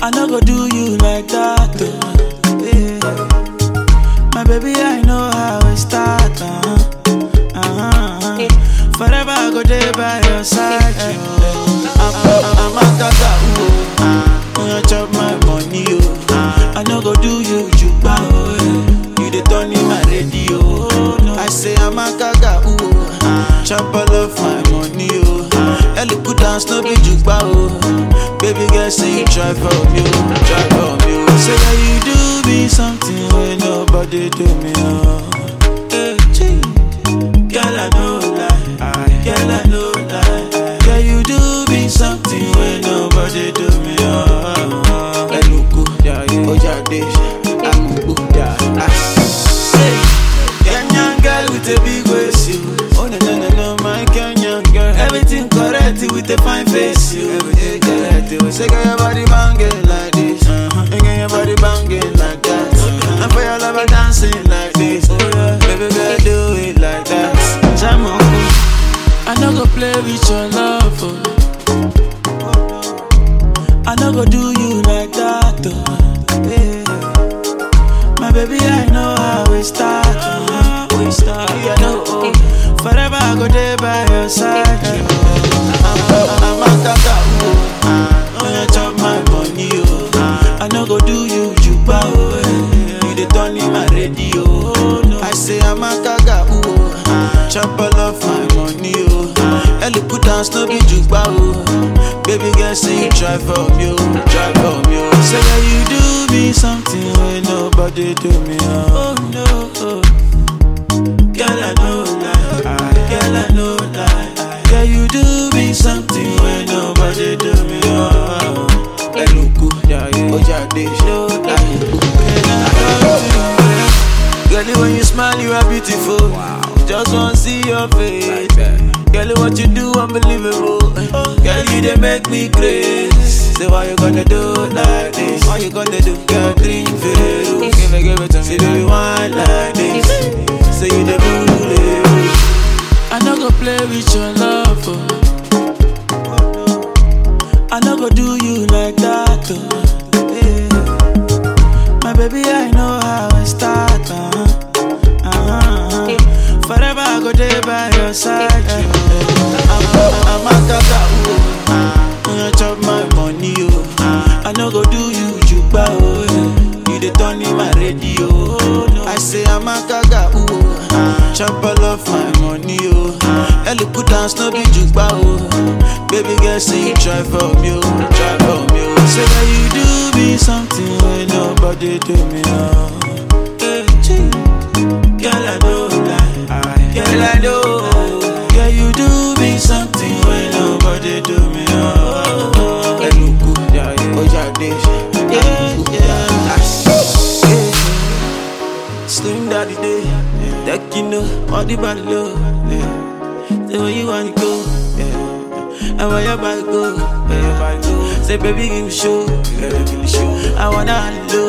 I no go do you like that. Oh. Yeah. My baby, I know how it start. Uh-huh. Uh-huh. Forever I go there by your side. Oh. I'm, I'm, I'm a gaga, oh. When you chop my money, oh. I no go do you juba, oh. yeah. You the turn in my radio. Oh, no. I say I'm a gaga, oh. Chop all of my money, oh. Ellie put down no be juba, oh. Baby girl, say you try for me, oh. Try for me, oh. Say that you do me something when nobody do me, oh. Hey, gee. Girl, I know lie. Girl, I know lie. Girl, you do me something when nobody do me, oh. Eluku, Ojade, Amubu, ah. Say, Kenyan girl with a big waist, you. Oh no no no no, my Kenyan girl. Everything correct with a fine face, you. Everything correct. You say, girl, your body banging like this, uh-huh. and girl, your body banging like that. And for your lover dancing like this, baby girl, do it like that. Jam on, I no go play with your love. Oh. I no go do you like that. Oh. Yeah. My baby, I know how we start. Oh. We start. Yeah, no, oh. Forever I go there by your side. Oh. I'm, I'm a gaga, oh. When you chop my money, oh. I no go do you juba, oh. eh. You the turn in my radio. Oh, no. I say I'm a gaga, oh. Chop all of my money, oh. Ellie put down no be juba, oh. Baby girl, say you try for me, oh. Try for me, oh. Say that you do me something when nobody do me, oh. Oh no, oh. Girl, I know lie. Girl, I know lie. Girl, you do me something when nobody do me, oh. Eluku, Ojade, no lie. Girl, when you smile, you are beautiful. Just wanna see your face. Girl, what you do, unbelievable. Girl, you they make me crazy. Say, why you gonna do like this? Why you gonna do? Girl, drink Veru. Give it, give it to me. Say, do you want like this? Say, you the bully. I no go play with your love. Oh. I no go do you like that. Oh. Yeah. My baby, I know how it start. Uh-huh. Uh-huh. Forever I go there by your side. I'm, I'm a gaga, oh. When you chop my money, oh. I no go do you juba, oh. yeah. You the turn in my radio. Oh, no. I say I'm a gaga, oh. Chop all of my money, oh. Ellie put down no be juba, oh. Baby girl, say you try for me, oh. Try for me, oh. Say that you do me something when nobody do me, oh. Hey, gee. Girl, I know lie. Girl, I know. Girl, you do me something when nobody do me. Oh, Eluku, Ojade, yeah, yeah. Slim daddy day, that you know, all the body low. Yeah. Say where you wanna go, yeah. And where your body go, where your body go. Say baby give me show, yeah, give me show. I wanna low.